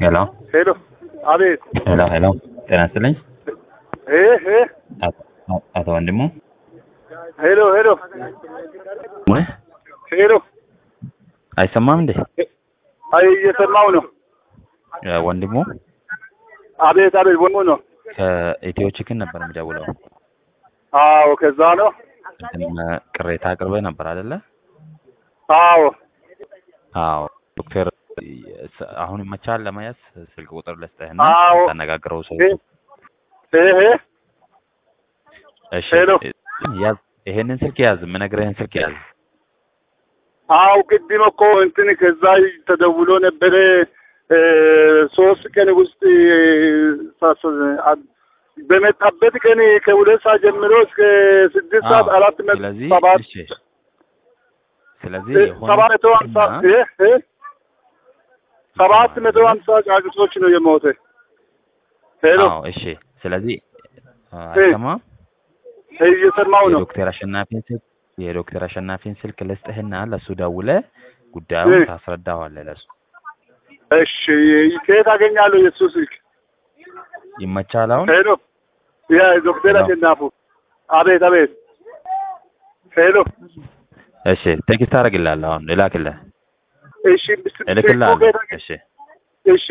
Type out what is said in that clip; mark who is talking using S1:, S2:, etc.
S1: ሄሎ
S2: ሄሎ፣ አቤት።
S1: ሄሎ ሄሎ፣ ጤና ይስጥልኝ
S2: እ እ
S1: አቶ- አቶ ወንድሙ
S2: ሄሎ፣ ሄሎ፣
S1: ወይ
S2: ሄሎ።
S1: አይሰማም እንዴ?
S2: አይ እየሰማው ነው።
S1: እ ወንድሙ
S2: አቤት፣ አቤት። ወንሙ ነው።
S1: ከኢትዮ ቺክን ነበር የሚደውለው።
S2: አዎ፣ ከዛ ነው።
S1: እንትን ቅሬታ አቅርበህ ነበር አይደለ?
S2: አዎ፣
S1: አዎ። ዶክተር ስ- አሁን ይመቻል ለመያዝ ስልክ ቁጥር ልስጥህና
S2: አዎ።
S1: ታነጋግረው ሰው
S2: እ እ እ
S1: እሺ
S2: ሄሎ።
S1: ያዝ፣ ይሄንን ስልክ ያዝ፣ የምነግርህን ስልክ ያዝ።
S2: አው ቅድም እኮ እንትን ከዛ ተደውሎ ነበረ እ ሶስት ቀን ውስጥ ሳስ- አ- በመጣበት ቀን ከሁለት ሰዓት ጀምሮ እስከ ስድስት ሰዓት
S1: አዎ፣
S2: አራት መ-
S1: ስለዚህ
S2: ሰባት
S1: እሺ፣ ስለዚህ
S2: እ
S1: የሆነ
S2: ሰባት መቶ ሀምሳ
S1: እና-
S2: እ እ ሰባት መቶ ሀምሳ ጫጩቶች ነው የሞተ። ሄሎ
S1: አዎ፣ እሺ። ስለዚህ አ- አይሰማም
S2: እየሰማው ነው።
S1: የዶክተር አሸናፊን ስልክ የዶክተር አሸናፊን ስልክ ልስጥህና ለሱ ደውለህ ጉዳዩን
S2: እ።
S1: ታስረዳዋለህ። ለሱ
S2: እሺ ከየት አገኛለሁ የሱ ስልክ?
S1: ይመቻል። አሁን
S2: ሄሎ ያ ዶክተር
S1: ሄሎ።
S2: አሸናፉ አቤት አቤት። ሄሎ
S1: እሺ፣ ቴክስት አደርግልሃለሁ። አሁን እላክልህ
S2: እሺ ስልኩ
S1: እልክልሃለሁ።
S2: ከየት አገ-
S1: እሺ
S2: እሺ